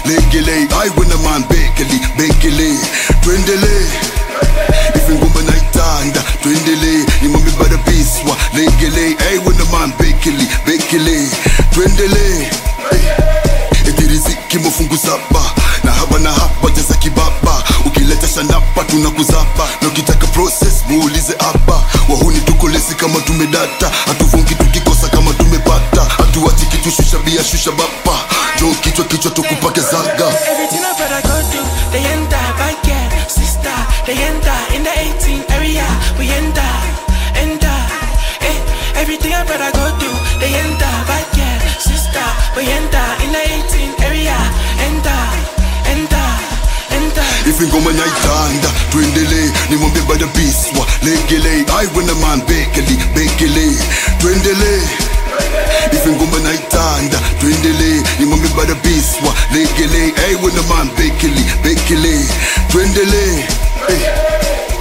legele ai wena man bekeli bekele twendele ife ngoma naithanda twendele imami badabiswa legele ai wena man bekeli bekele twendele etiriziki mafungu saba na haba na hapa jaza kibaba ukileta shanapa tunakuzapa na ukitaka process muulize hapa wahuni tukolesi kama tumedata hatuvungi tukikosa kama tumepata hatuwachi kitu shusha bia shusha bapa jo kichwa kichwa tukupake zaga Everything I brother go do, they enter, bad girl, sister, they enter in the 18 area, we enter, enter. Eh, everything I brother go do, they enter, bad girl, sister, we enter in the 18 area, enter, enter, enter. ife ngoma naithanda twendele nimwambie badabiswa legele ai wena man bekeli bekele twendele ife ngoma naithanda twendele nimwambie badabiswa legele ai wena man bekeli bekele twendele hey.